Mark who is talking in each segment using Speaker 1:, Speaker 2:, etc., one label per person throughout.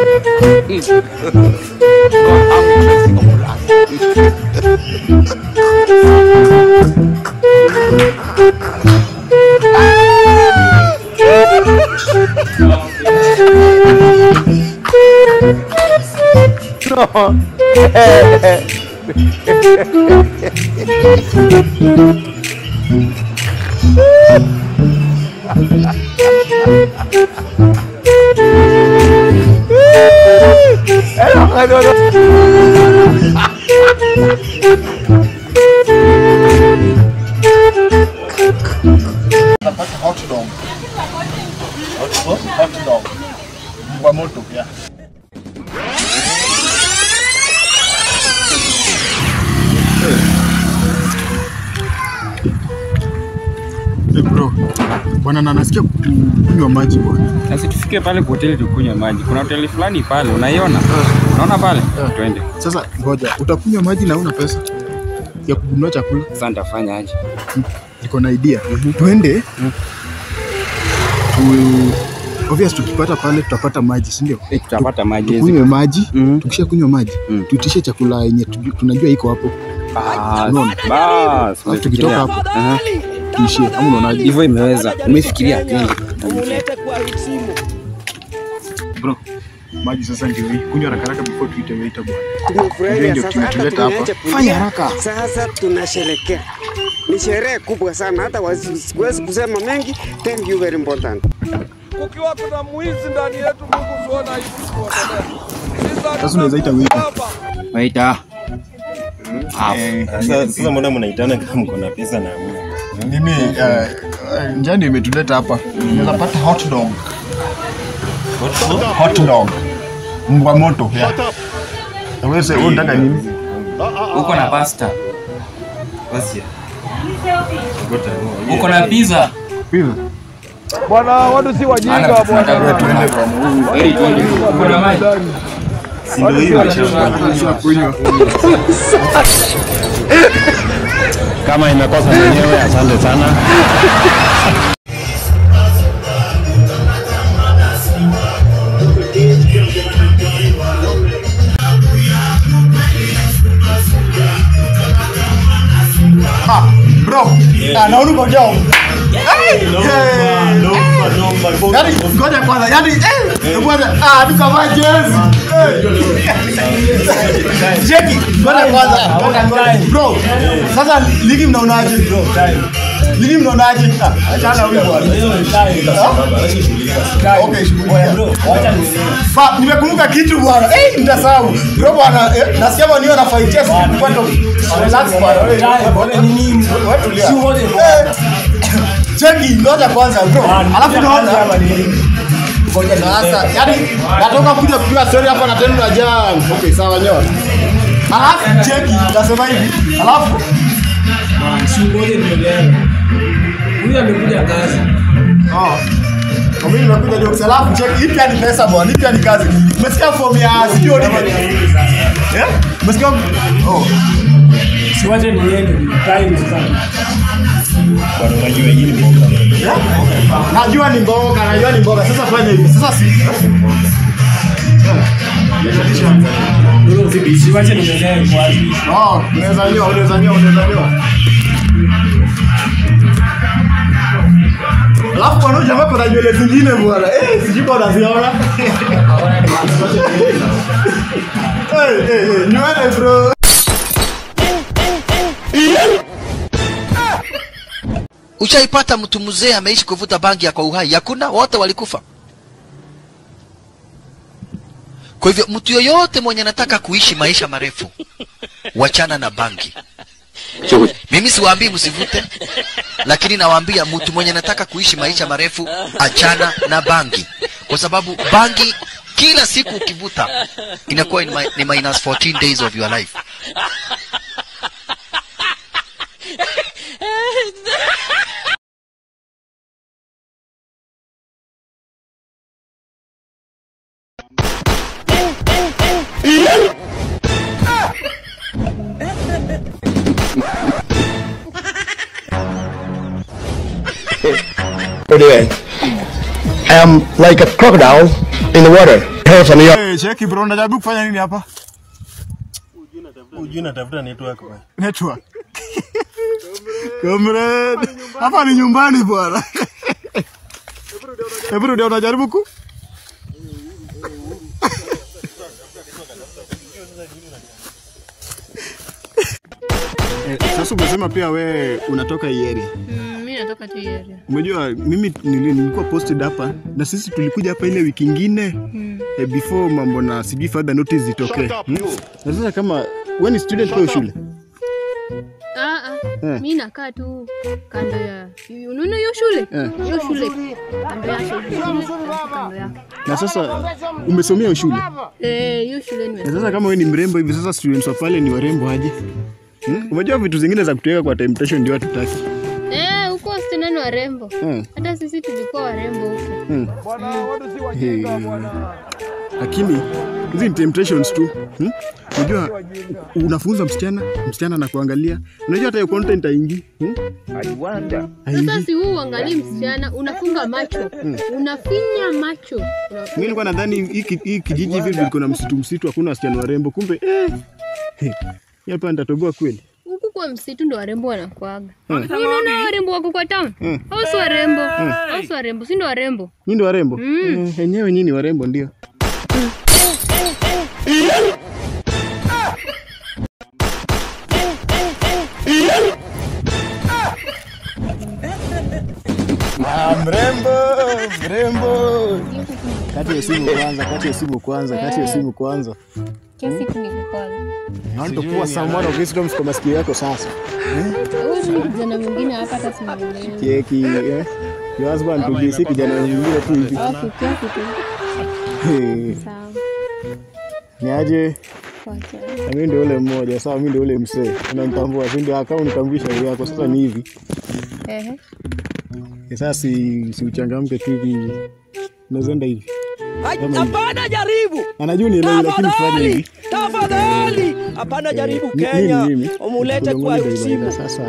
Speaker 1: Napata hot dog. Hot, hot dog. Kwa moto, yeah. Hey bro, bwana na nasikia kunywa maji bwana.
Speaker 2: Sasa tufike pale kwa hoteli tukunywe maji. Kuna hoteli fulani pale, unaiona? Unaona pale? Twende.
Speaker 1: Sasa ngoja, utakunywa maji na una pesa ya kununua chakula?
Speaker 2: Sasa nitafanya aje?
Speaker 1: Niko na idea. Twende tu obvious, tukipata pale tutapata maji, si ndio?
Speaker 2: Eh, tutapata maji hizi.
Speaker 1: Tukunywe maji,
Speaker 2: Mhm.
Speaker 1: tukisha kunywa maji
Speaker 2: Mhm.
Speaker 1: tuitishe chakula yenye tuju- tunajua iko hapo,
Speaker 2: Ah,
Speaker 1: Unaona?
Speaker 2: bas.
Speaker 1: Alafu tukitoka hapo
Speaker 2: Aha.
Speaker 1: tuishie, ama unaonaje?
Speaker 2: Hivyo imeweza. Umefikiria twende.
Speaker 1: Bro, maji sasa ndio hii. Kunywa haraka haraka before tuite waiter bwana.
Speaker 3: Tumefurahia
Speaker 1: Ndio
Speaker 3: sasa, hata
Speaker 1: tumetuleta hapa.
Speaker 3: tumeacha
Speaker 1: Fanya
Speaker 3: kulia.
Speaker 1: haraka.
Speaker 3: Sasa tunasherekea, ni sherehe kubwa sana, hata wasi- siwezi kusema mengi. Thank you very important.
Speaker 4: kukiwa kuna mwizi ndani yetu, Mungu tuona hivi kuendelea.
Speaker 1: Sasa unaweza ita waiter.
Speaker 2: Waita.
Speaker 5: Sasa sasa mbona mnaitana kama mko na pesa na hamna?
Speaker 1: Mimi eh, eh, njaa ndio imetuleta hapa. Unaweza pata hot dog. Hot dog. Mbwa moto. Yeah. Na Wewe sasa unataka nini?
Speaker 2: Uko na pasta.
Speaker 5: Basi.
Speaker 2: Uko na pizza.
Speaker 1: Pizza.
Speaker 4: Bwana, watu si wajinga
Speaker 2: Ana tunataka
Speaker 4: bwana.
Speaker 2: tuende kwa Mungu. Heri twende. Uko na maji.
Speaker 5: Si ndio hiyo imeshakuwa.
Speaker 1: Kunywa.
Speaker 5: Kama imekosa mwenyewe, asante sana.
Speaker 1: Bro, anaona kwa jao. Yaani ngoja kwanza, yaani eh kwanza ah tukavaa jezi. Jeki, ngoja kwanza. Bro, sasa ligi mnaonaje bro? Ligi mnaonaje? Ah, Achana huyu bwana. Ah? Okay, shughuli. Fa, nimekumbuka kitu bwana. Eh, nitasahau. Bro bwana, eh, nasikia bwana niyo nafaitia sisi kwa to. Relax bwana. Wewe nini? Wewe tulia. Eh, Cheki, ngoja kwanza bro. Alafu naona Ngoja sasa. Yaani natoka kuja kupiga story hapa na tena jam. Okay, sawa nyoa. Alafu cheki, nasema hivi. Alafu
Speaker 6: Huyu amekuja kazi.
Speaker 1: Oh. Kwa mimi nimekuja ndio kusalafu check hii pia ni pesa bwana, hii pia ni kazi. Umesikia form ya sijui ni Eh? Umesikia? Oh.
Speaker 6: Siwache niende. Time sana.
Speaker 5: Bwana unajua hii ni mboga.
Speaker 1: Eh? Najua ni mboga, najua ni mboga. Sasa fanya hivi. Sasa si
Speaker 6: Siwache niendelee kwanza.
Speaker 1: Oh, unaweza nyoa, unaweza nyoa, unaweza nyoa. Alafu bwana huyu jamaa kuna nywele zingine bwana. Eh, sijui kwa unaziona. Eh, eh, eh, nywele bro.
Speaker 7: Ushaipata mtu mzee ameishi kuvuta bangi ya kwa uhai? Hakuna, wote walikufa. Kwa hivyo mtu yoyote mwenye anataka kuishi maisha marefu, wachana na bangi. Mimi siwaambii msivute, lakini nawaambia mtu mwenye anataka kuishi maisha marefu, achana na bangi, kwa sababu bangi kila siku ukivuta inakuwa ni mi- ni minus 14 days of your life.
Speaker 8: Anyway, I am like a crocodile in the water.
Speaker 5: tosha ni
Speaker 1: Hey, cheki bro, unajaribu kufanya nini hapa?
Speaker 8: Ujui natafuta network bwana.
Speaker 1: Network. Comrade. Hapa ni nyumbani bwana. Hebu rudia unajaribu ku? Eh, Sasa umesema pia we unatoka hii area.
Speaker 9: Mm, mi natoka tu hii area.
Speaker 1: Umejua mimi nili- nilikuwa posted hapa na sisi tulikuja hapa ile wiki ingine eh, before mambo na sijui further notice zitokee. Hmm? Na sasa kama wewe ni student kwa shule
Speaker 9: Ah, ah.
Speaker 1: Eh.
Speaker 9: Mi nakaa tu kando ya unaona hiyo shule
Speaker 1: Eh.
Speaker 9: hiyo shule kando yake hiyo shule, kando yake
Speaker 1: na sasa umesomea hiyo shule
Speaker 9: Eh, hiyo shule
Speaker 1: na
Speaker 9: nimesoma.
Speaker 1: sasa kama wewe ni mrembo hivi sasa students wa pale ni warembo aje? Hmm? Umejua vitu zingine za kutuweka kwa temptation ndio hatutaki.
Speaker 9: Eh, huko wasichana ni warembo.
Speaker 1: Hmm.
Speaker 9: Hata sisi tulikuwa warembo huko.
Speaker 1: Hmm.
Speaker 4: Bwana, watu si wajinga bwana.
Speaker 1: Lakini hizi ni temptations tu. Hmm? Unajua unafunza msichana, msichana anakuangalia. Unajua hata hiyo content haingii. Hmm?
Speaker 9: Sasa
Speaker 1: Haingii.
Speaker 9: si huu uangalie msichana, unafunga macho, unafinya macho. Una-
Speaker 1: Mimi nilikuwa nadhani hii ki- hii kijiji hivi liko na msitu msitu, hakuna wasichana warembo, kumbe eh, eh, hii hapa nitatoboa kweli.
Speaker 9: Huku kwa msitu ndo warembo wanakuaga.
Speaker 1: Hmm.
Speaker 9: Unaona warembo wako kwa town?
Speaker 1: Hmm.
Speaker 9: Au si warembo? Au si warembo? Si ndo warembo?
Speaker 1: Nyinyi ndio warembo?
Speaker 9: Mm.
Speaker 1: Eh, Wenyewe nyinyi ni warembo ndio. Ah, mrembo, mrembo. Kati ya simu kwanza, kati ya simu kwanza, kati ya simu kwanza.
Speaker 9: Kiasi kinikukwaza.
Speaker 1: I want to pour some more of wisdom kwa masikio yako sasa.
Speaker 9: Huyu ni kijana mwingine hapa hata simuelewi.
Speaker 1: Kieki, eh? Your husband to be si kijana mwingine tu hivi.
Speaker 9: Au kiasi tu.
Speaker 1: Eh,
Speaker 9: Sawa.
Speaker 1: Ni aje?
Speaker 9: Wacha.
Speaker 1: Na mimi ndio ule mmoja, sawa mimi ndio ule msee. Unanitambua, si ndio kama unitambulisha hivi yako. Sasa ni hivi.
Speaker 9: Ehe.
Speaker 1: Eh, Sasa si, si uchangamke tu hivi. Unaweza enda hivi. Kama hivi.
Speaker 10: Hapana, jaribu
Speaker 1: Anajua nielewi lakini fanya hivi.
Speaker 10: tafadhali, hapana, jaribu
Speaker 1: Mi-
Speaker 10: Kenya,
Speaker 1: mimi, mimi,
Speaker 10: umulete kwa
Speaker 1: Kulongoni
Speaker 10: usimu.
Speaker 1: Daibaida, Sasa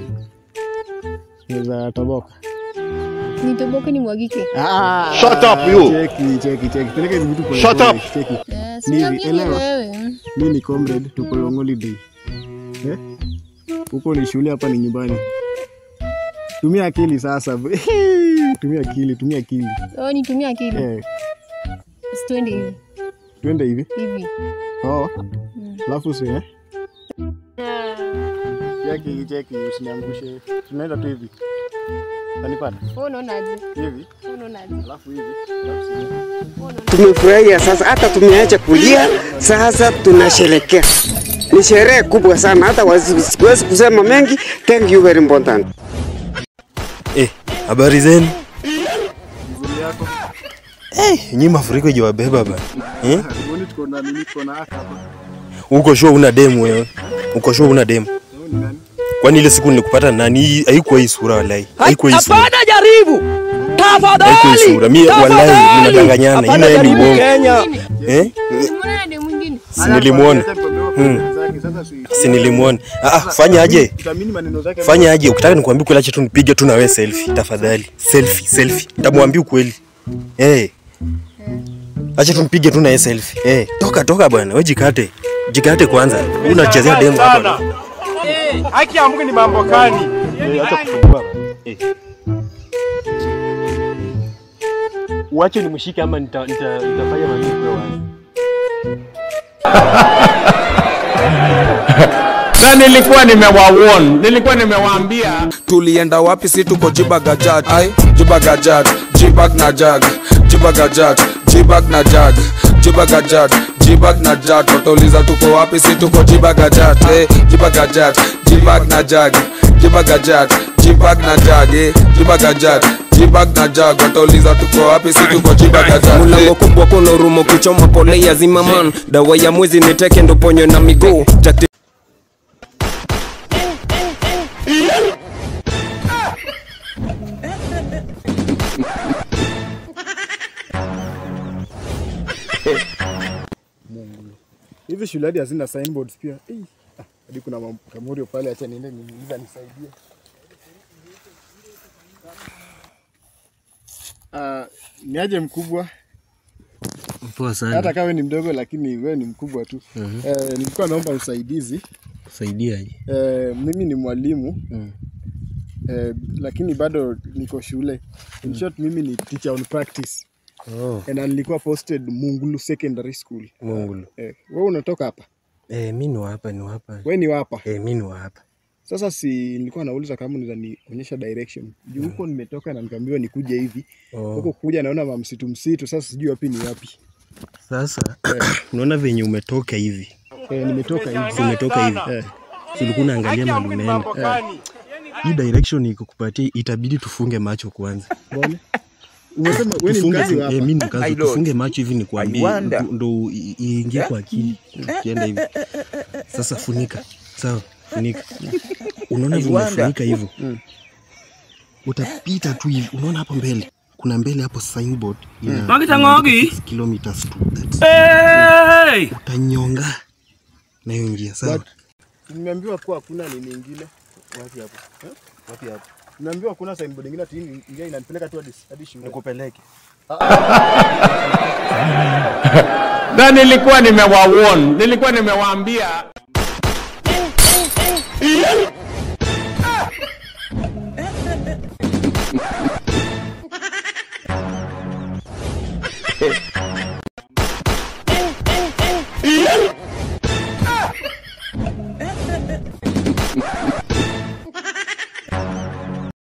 Speaker 1: naweza toboka.
Speaker 9: Nitoboke nimwagike.
Speaker 1: Ah,
Speaker 5: Shut up, you.
Speaker 1: Cheki, cheki, cheki. Peleka hivi vitu pole
Speaker 5: Shut
Speaker 1: pole,
Speaker 5: up.
Speaker 1: Cheki.
Speaker 9: Yes,
Speaker 1: Ni hivi,
Speaker 9: niambie
Speaker 1: elewa.
Speaker 9: wewe.
Speaker 1: Mimi ni comrade, tuko long holiday. Eh? Huko ni shule, hapa ni nyumbani. Tumia akili sasa. tumia akili, tumia akili.
Speaker 9: Oh, nitumie akili.
Speaker 1: Eh,
Speaker 9: Sitwende hivi.
Speaker 1: twende hivi.
Speaker 9: Hivi.
Speaker 1: Oh. Alafu si eh? Cheki, cheki, usiniangushe. Tunaenda tu hivi. Unanipata?
Speaker 9: Wewe unaonaje?
Speaker 1: Hivi.
Speaker 9: Wewe unaonaje?
Speaker 1: Alafu hivi. Alafu si
Speaker 3: Tumefurahia sasa, hata tumeacha kulia, sasa tunasherekea. Ni sherehe kubwa sana, hata wasi- siwezi kusema mengi. Thank you very important.
Speaker 8: Eh, habari zenu? Eh, nyinyi mafuriko ijawabeba bana. Eh?
Speaker 1: Mbona tuko na nini tuko na haka hapa?
Speaker 8: Uko sure una demu wewe? Uko sure una demu?
Speaker 1: Wewe ni nani?
Speaker 8: Kwani ile siku nilikupata nani haikuwa hii sura wallahi. Haikuwa hii sura.
Speaker 10: Hapana, jaribu tafadhali,
Speaker 8: Haikuwa hii sura. Mimi wallahi
Speaker 10: tafadhali.
Speaker 8: mnadanganyana.
Speaker 10: Hapana,
Speaker 8: Ina ni
Speaker 10: jaribu
Speaker 8: bongo.
Speaker 10: Kenya.
Speaker 8: Eh?
Speaker 9: Umeona na demu mwingine?
Speaker 8: Si nilimuona. Hmm.
Speaker 1: Sasa si
Speaker 8: Si nilimuona. Ah, ah, fanya aje?
Speaker 1: utamini maneno zake.
Speaker 8: Fanya aje? Ukitaka nikwambie kweli acha tu nipige tu na wewe selfie tafadhali. Selfie, selfie. Nitamwambia ukweli. Eh. Acha tu nipige tu na yeye selfie. Eh, toka toka bwana, wewe jikate. Jikate kwanza. Unachezea demu hapa.
Speaker 5: Haki ya Mungu ni mambo gani?
Speaker 8: Eh, acha kusumbua. Eh.
Speaker 5: Uache nimshike ama nita- nita- nitafanya mambo kwa wazi.
Speaker 2: Na nilikuwa nimewawarn, nilikuwa nimewaambia
Speaker 4: tulienda wapi si tuko jibagajat ai jibagajat jibag na jag jibagajat jibag na jag jibagajat jibag na jag watauliza tuko wapi si tuko jibagajat eh, jibagajat jibag na jag jibagajat jibag na jag eh, jibagajat jibag na jag watauliza tuko wapi si tuko jibagajat
Speaker 10: Mlango kubwa kuna rumo kuchoma pole ya zimaman dawa ya mwezi niteke ndo ponyo na miguu Takti
Speaker 1: Hizi shule hadi hazina signboards pia. Eh, ah, hadi kuna mam- kamurio pale, acha niende niuliza nisaidie. Ah, ni aje mkubwa?
Speaker 8: Poa sana.
Speaker 1: hata kama wewe ni mdogo lakini wewe ni mkubwa tu.
Speaker 8: Mhm.
Speaker 1: Eh, nilikuwa naomba usaidizi.
Speaker 8: Saidiaje?
Speaker 1: Eh, mimi ni mwalimu
Speaker 8: Mm.
Speaker 1: eh, lakini bado niko shule. In short, mimi ni teacher on practice
Speaker 8: Oh,
Speaker 1: na nilikuwa posted Mungulu Secondary School.
Speaker 8: Mungulu.
Speaker 1: Eh, wewe unatoka hapa?
Speaker 8: Eh, mi ni wa hapa, ni wa hapa.
Speaker 1: Wewe ni wapa?
Speaker 8: Eh, mi ni wa hapa.
Speaker 1: Sasa si nilikuwa nauliza kama unaweza nionyesha direction. Juu huko nimetoka na nikaambiwa nikuje hivi.
Speaker 8: Oh.
Speaker 1: Huko kuja naona mamsitu msitu, sasa sijui wapi ni wapi.
Speaker 8: Sasa unaona venye umetoka hivi.
Speaker 1: Eh, nimetoka hivi.
Speaker 8: Si umetoka hivi.
Speaker 1: Eh.
Speaker 8: Si ulikuwa unaangalia mahali unaenda. Hii direction iko kupatia itabidi tufunge macho kwanza.
Speaker 1: Mbona? Umesema wewe ni
Speaker 8: Tufunge
Speaker 1: mkazi
Speaker 8: tu-
Speaker 1: wa hapa.
Speaker 8: eh, mimi ni mkazi.
Speaker 1: I don't.
Speaker 8: Tufunge macho hivi nikwambie
Speaker 1: I wonder.
Speaker 8: ndo- ndo i- iingie kwa akili. Tukienda hivi. Sasa funika. Sawa, funika. Unaona
Speaker 1: I
Speaker 8: vile
Speaker 1: wonder.
Speaker 8: umefunika hivyo? Utapita tu hivi. Unaona hapo mbele? Kuna mbele hapo signboard ina
Speaker 6: Makita
Speaker 8: imeandikwa
Speaker 6: ngogi.
Speaker 8: 6 kilometers to that.
Speaker 6: Hey!
Speaker 8: Utanyonga na hiyo njia sawa.
Speaker 1: But nimeambiwa kuwa hakuna nini ingine. Wapi hapo? Eh? Wapi hapo? Nimeambiwa hakuna signboard ingine ati hii njia inanipeleka tu hadi hadi shule.
Speaker 8: Nikupeleke.
Speaker 11: na nilikuwa nimewawarn, nilikuwa nimewaambia